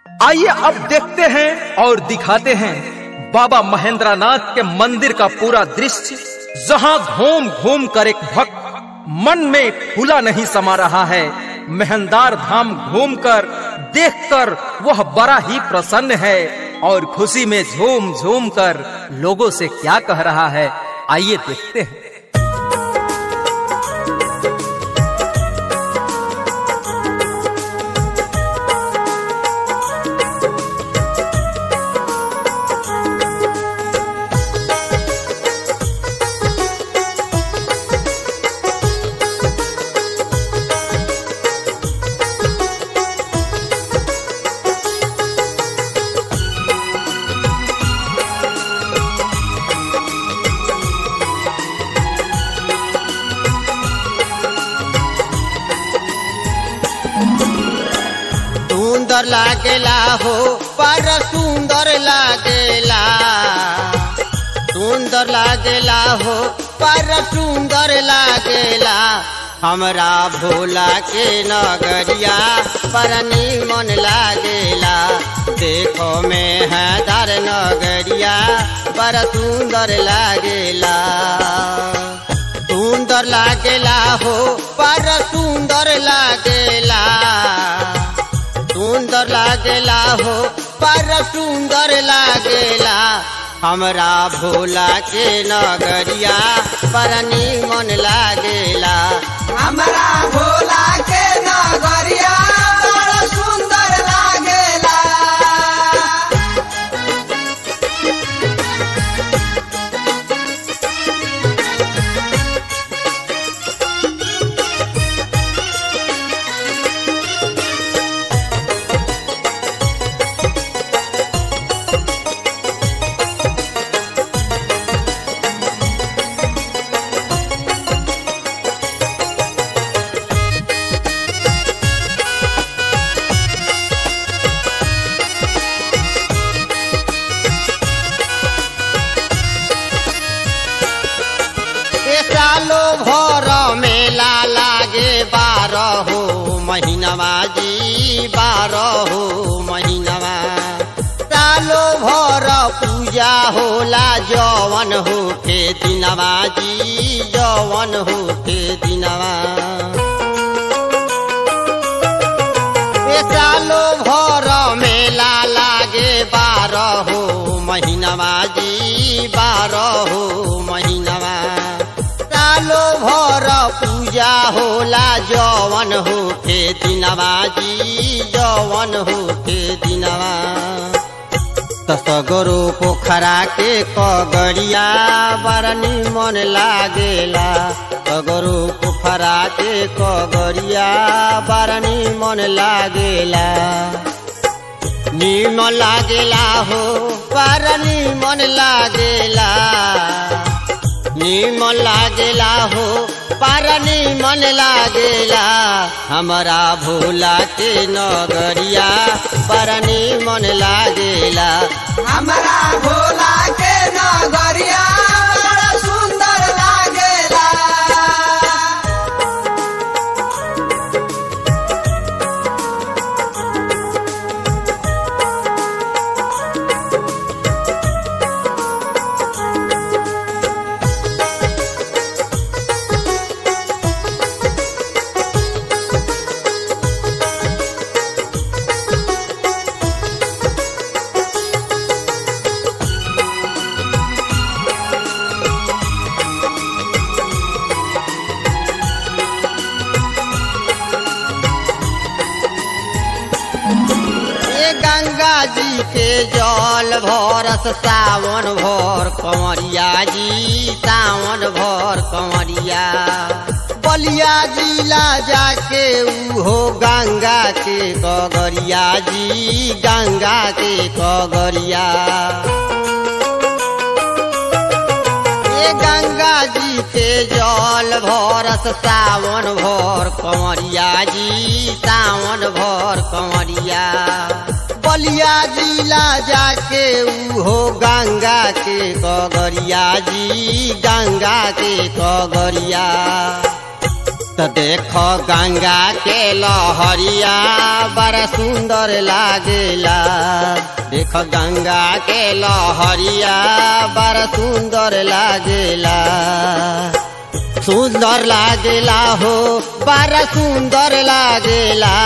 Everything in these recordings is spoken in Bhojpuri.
आइए अब देखते हैं और दिखाते हैं बाबा महेंद्रनाथ के मंदिर का पूरा दृश्य जहां घूम घूम कर एक भक्त मन में खुला नहीं समा रहा है मेहंदार धाम घूमकर देखकर वह बड़ा ही प्रसन्न है और खुशी में झूम झूम कर लोगों से क्या कह रहा है आइए देखते हैं सुंदर लागेला हो पर सुंदर लागेला सुंदर लागेला हो पर सुंदर लागेला हमरा भोला के नगरिया पर मन लागेला देखो में है दर नगरिया पर सुंदर लागेला सुंदर लागेला हो पर सुंदर लागेला सुंदर लागेला हो पर सुंदर लागेला हमरा भोला के नगरिया पर मन लागेला हमरा भोला के नगरिया बड़ा सुंदर लागेला ए सालो भर मेला लागे बारह हो महीनवा जी बारह हो महीनवा सालो भर पूजा होला जवन हो के दिनवा जी जवन हो के दिनवा ए सालो भर मेला लागे बारह हो महीनवा जी बारह हो महीनवा सालो भर पूजा होला जवन हो के दिनवा जी जवन हो के दिनवा तसगरो पोखरा के कगड़िया बड़ निमन लागेला तगरो पोखरा के कगड़िया बड़ निमन लागेला निमन लागेला हो बड़ निमन लागेला निमन लागेला हो पर निमन लागेला हमरा भोला के नगरिया पर निमन लागेला हमरा भोला के नगरिया बड़ा सुंदर लागेला ए गंगा जी के जल भरस सावन भर कंवरिया जी सावन भर कंवरिया बलिया जिला जाके उहो गंगा के कगरिया जी गंगा के कगरिया ए गंगा जी के जल भरस सावन भर कंवरिया जी सावन भर कंवरिया बलिया जिला जाके उहो गंगा के कगरिया जी गंगा के कगरिया तो देखो गंगा के लहरिया बड़ा सुंदर लागेला देखो गंगा के लहरिया बड़ा सुंदर लागेला सुंदर लागेला हो बड़ा सुंदर लागेला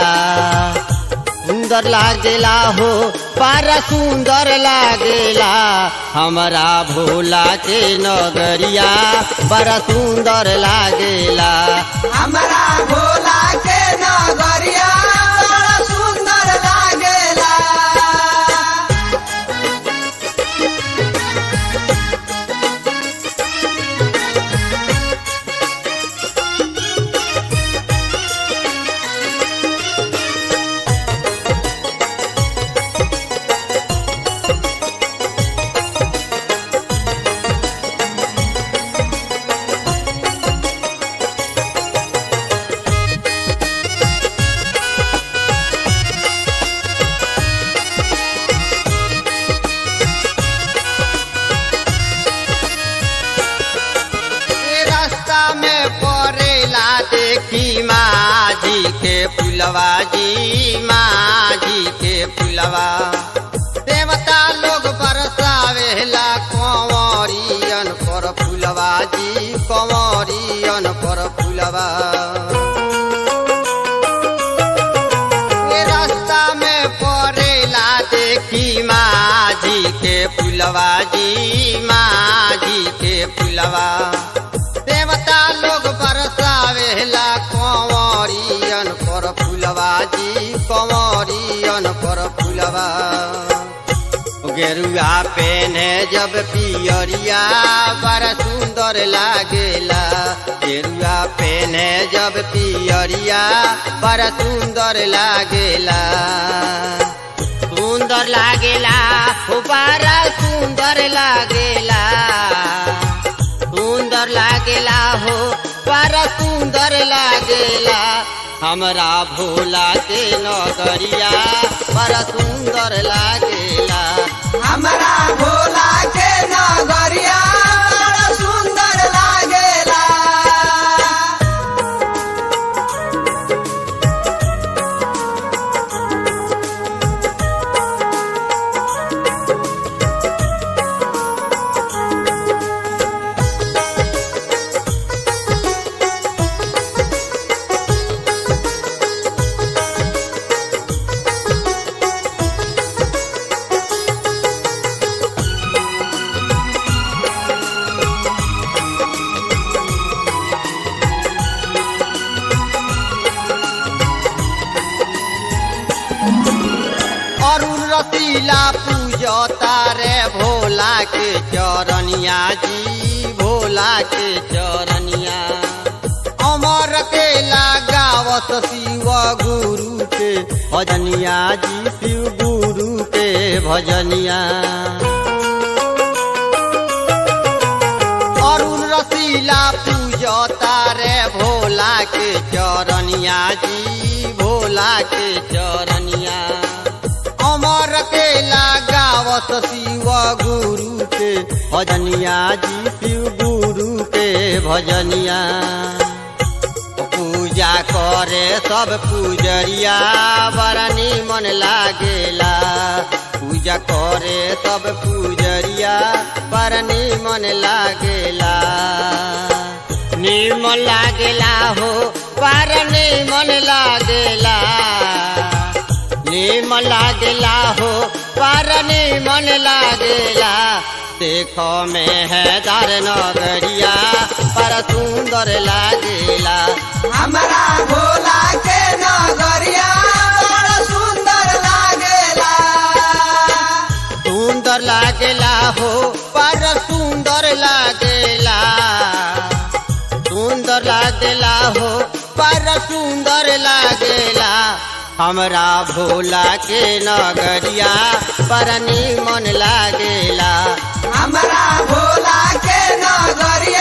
सुंदर लागेला हो बड़ा सुंदर लागेला हमारा भोला के नगरिया बड़ा सुंदर लागेला हमरा भोला के नगरिया बड़ा सुंदर लागेला ये रास्ता में पड़ेला देखी माझी के पुलवा जी माझी के पुलवा देवता लोग बरसावेला कंवरियन पर फुलवा जी कंवरियन पर फुलवा ये रास्ता में पड़ेला देखी माझी के पुलवा जी माझी के पुलवा देवता लोग बरसावेला कंवरियन पर फुलवा जी कंवरियन पर फुलवा गेरुआ पेने जब पियरिया बड़ा सुंदर लागेला गेरुआ पेने जब पियरिया बड़ा सुंदर लागेला सुंदर लागेला हो बड़ा सुंदर लागेला सुंदर लागेला हो बड़ा सुंदर लागेला हमरा भोला के नगरिया बड़ा सुंदर लागेला हमरा भोला के नगरिया बड़ा सुंदर लागेला अरुण रसीला पूजता रे भोला के चरनिया जी भोला के चरनिया अमर के लगावत शिव गुरु के भजनिया जी शिव गुरु के भजनिया अरुण रसीला पूजता रे भोला के चरनिया जी भोला के चरनिया अमर के लगावत शिव गुरु के भजनिया जी शिव गुरु के भजनिया पूजा करे सब पूजरिया बड़ा निमन लागेला पूजा करे सब पूजरिया बड़ा निमन लागेला निमन लागेला हो बड़ा निमन लागेला निमन लागेला हो बड़ा निमन लागेला देखो में है दार नगरिया बड़ा सुंदर लागेला हमरा भोला के नगरिया बड़ा सुंदर लागेला सुंदर लागेला हो बड़ा सुंदर लागेला सुंदर लागेला हो बड़ा सुंदर लागेला हमरा भोला के नगरिया बड़ा निमन लागेला हमरा भोला के नगरिया